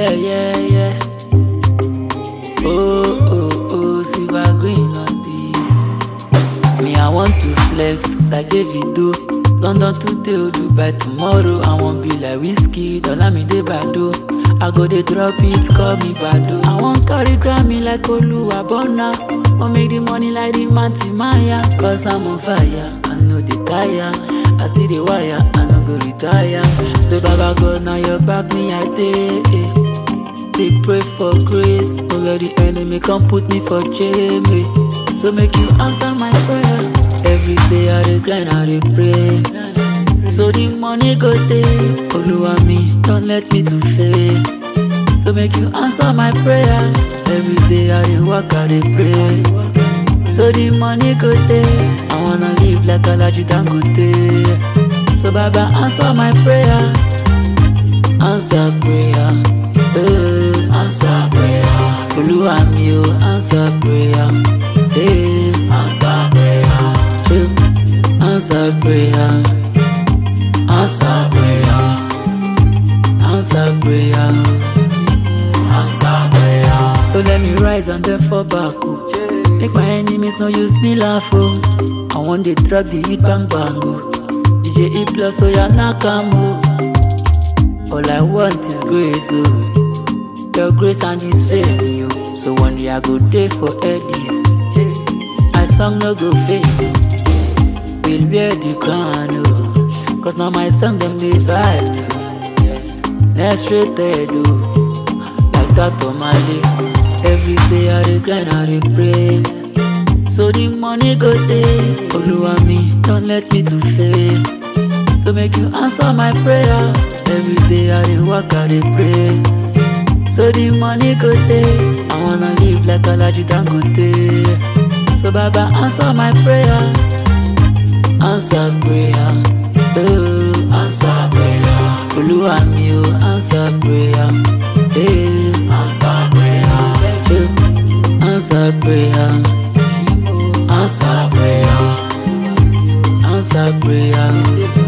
Yeah, yeah, yeah. Oh, oh, oh, silver green on this. Me, I want to flex like Davido. London today, oh, Dubai tomorrow. I want be like whiskey, Olamide Bado. I go dey drop it, call me Bado. I want carry Grammy like Oluwabona. Want make the money like the Manti Maya. Cause I'm on fire, I know the tire. I see the wire, I no go retire. So Baba God, now your back me I dey. eh. They pray for grace, don't let the enemy come put me for jail. eh. So make you answer my prayer. Every day I dey grind, I dey pray. So the money go dey. Oluwa me, don't let me to fail. So make you answer my prayer. Every day I dey work, I dey pray. So the money go dey. I wanna live like Alaji Dangote. So Baba answer my prayer. Answer prayer. Eh, answer prayer. Oluwa mi o, answer prayer. Eh, answer prayer. Eh, answer prayer. Answer prayer. Answer prayer. Answer prayer. So let me rise and then fall back. Oh. Make my enemies no use me laugh. Oh. I want the drug, the hit bang bang. Oh. DJ E plus, so ya nakam. Oh. All I want is grace. Oh. Your grace and His favor. Oh. So one day I go there for Eddies. My song no go fade. Will wear the crown. Oh. Cause now my song them they vibe too. Next rated, oh, like that on my life. Every day I dey grind, I dey pray. So the money go dey. Oluwa me, don't let me to fail. So make you answer my prayer. Every day I dey work, I dey pray. So the money go dey. I wanna live like Alaji Dangote. So Baba answer my prayer. Answer prayer. Oh, answer prayer. Oluwa mi o, answer prayer. Eh, answer prayer. Eh, answer prayer. Answer prayer. Answer prayer.